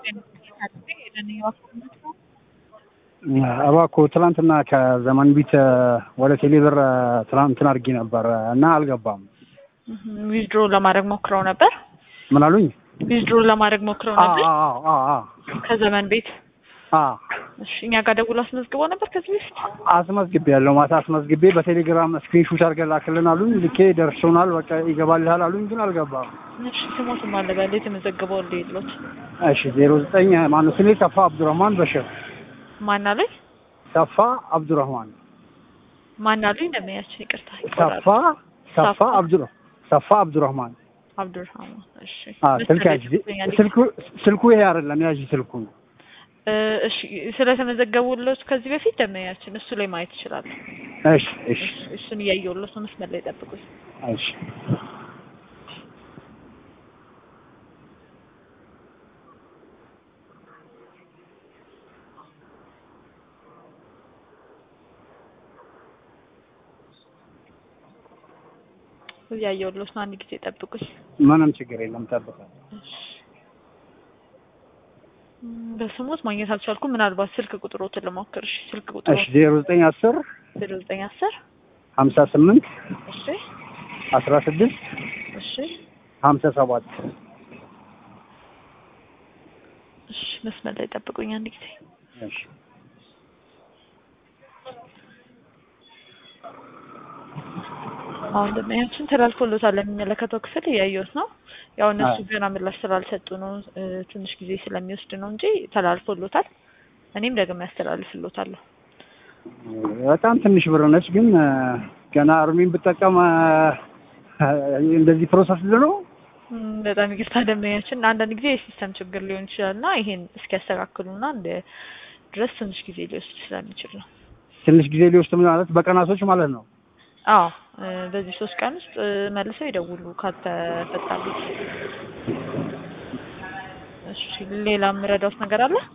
እባክዎ ትናንትና ከዘመን ቢት ወደ ቴሌብር ትናንትና አድርጌ ነበር እና አልገባም። ዊዝድሮ ለማድረግ ሞክረው ነበር። ምን አሉኝ? ዊዝድሮ ለማድረግ ሞክረው ነበር አዎ አዎ አዎ ከዘመን ቤት። አዎ እሺ እኛ ጋር ደውሎ አስመዝግቦ ነበር ከዚህ በፊት። አስመዝግቤ ያለው ማታ አስመዝግቤ በቴሌግራም ስክሪንሹት አድርገህ ላክልን አሉኝ። ልኬ ደርሶናል በቃ ይገባልሃል አሉኝ፣ ግን አልገባም። እሺ ስሞትም አለ በል የተመዘገበው እንደ የሎት እሺ ዜሮ ዘጠኝ ማነው ስሜ ሰፋ አብዱረህማን በሽር ማን አለኝ ሰፋ አብዱረህማን ማን አለኝ እንደሚያችን ይቅርታ ሰፋ ሰፋ አብዱረ ሰፋ አብዱረህማን አብዱርሃማን እሺ አ ስልክ ያዥ ስልኩ ስልኩ ይሄ አይደለም ያዥ ስልኩ እ እሺ ስለተመዘገቡለት ከዚህ በፊት ደመኛችን እሱ ላይ ማየት ይችላሉ። እሺ እሺ እሱን እያየሁለት ነው። መስመር ላይ ጠብቁኝ። እሺ እያየሁለት ነው። አንድ ጊዜ ጠብቁኝ። ምንም ችግር የለም ጠብቃለሁ። እሺ በስሞት ማግኘት አልቻልኩም። ምናልባት ስልክ ቁጥሮትን ልሞክር። እሺ ስልክ ቁጥሩ እሺ ዜሮ ዘጠኝ አስር ዜሮ ዘጠኝ አስር ሀምሳ ስምንት እሺ አስራ ስድስት እሺ ሀምሳ ሰባት እሺ መስመር ላይ ጠብቁኝ አንድ ጊዜ እሺ አሁን ደመኛችን ተላልፎሎታል ለሚመለከተው ክፍል እያየሁት ነው። ያው እነሱ ገና ምላሽ ስላልሰጡ ነው እ ትንሽ ጊዜ ስለሚወስድ ነው እንጂ ተላልፎሎታል። እኔም ደግሜ ያስተላልፍሎታለሁ። በጣም ትንሽ ብር ነች፣ ግን እ ገና እርሜን ብጠቀም እ እንደዚህ ፕሮሰስ ነው። እም፣ በጣም ይቅርታ ደንበኛችን፣ አንዳንድ ጊዜ የሲስተም ችግር ሊሆን ይችላል እና ይሄን እስኪያስተካክሉና እንደ ድረስ ትንሽ ጊዜ ሊወስድ ስለሚችል ነው። ትንሽ ጊዜ ሊወስድ ማለት በቀናቶች ማለት ነው። አዎ እ በዚህ ሶስት ቀን ውስጥ እ መልሰው ይደውሉ ካልተፈታሉት። እሺ ሌላ የምረዳውት ነገር አለ?